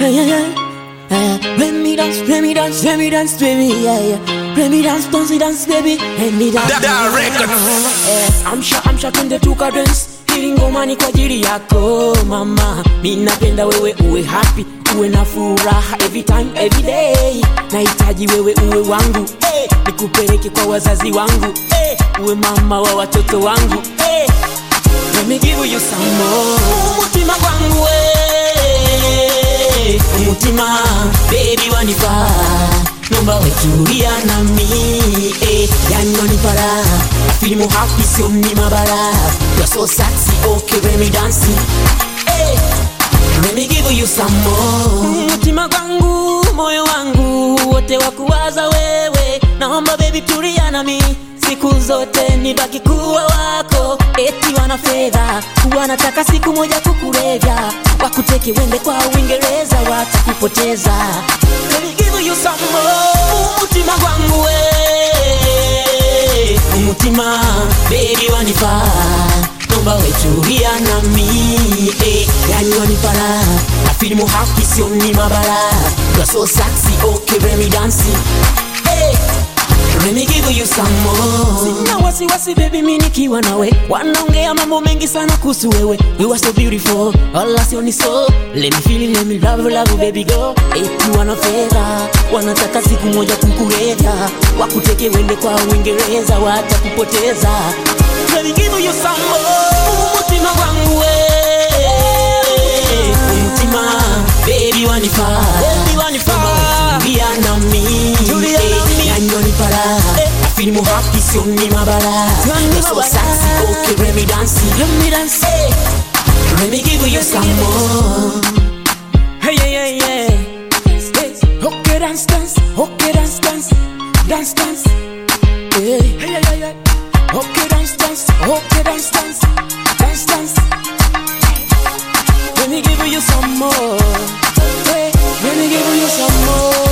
yeah, yeah, yeah. Uh, let me dance, let me dance, let me dance, baby, yeah, yeah. Let me dance, dance, dance, baby, let me dance. Da- da record. Eh, amsha, amsha, twende tukadance. Hili ngoma ni kwa ajili yako mama, mi napenda wewe uwe happy, uwe na furaha every time, every day. Nahitaji wewe uwe wangu, eh, nikupeleke kwa wazazi wangu, eh, uwe mama wa watoto wangu, eh. Let me give you some more. Umutima gwangu we Umutima baby wanipa Nomba wetulia nami eh, Yani wanipara I feel more happy sio ni mabara You're so sexy okay let me dance eh, Let me give you some more Umutima gwangu moyo wangu wote wakuwaza wewe Naomba baby tulia nami siku zote nibaki kuwa wako eti wana fedha wanataka siku moja kukulevya wakuteke wende kwa uingereza watakupoteza Let me give you some more. umutima gwangu we umutima bebi wanifaa nomba wetulia nami eh, yani wanipara afilimu happy sio ni mabara You're so sexy okay let me dance hey. Let me give you some more. Sina wasiwasi baby mimi nikiwa nawe wanaongea mambo mengi sana kuhusu wewe you are so beautiful wala sio ni so let me feel it, let me love love baby girl eti wana fedha wanataka siku moja kukulevya wakuteke wende kwa uingereza watakupoteza let me give you some more umutima wangu we umutima baby wanifaa baby wanifaa tulia nami tulia nami yani wanipara I feel more happy sio ni mabara You're so sexy okay let me dance let me dance let me give you some more hey yeah yeah yeah Hey, okay dance dance okay dance dance dance dance hey hey yeah yeah yeah okay dance dance okay dance dance dance dance let me give you some more. Hey, let me give you some more.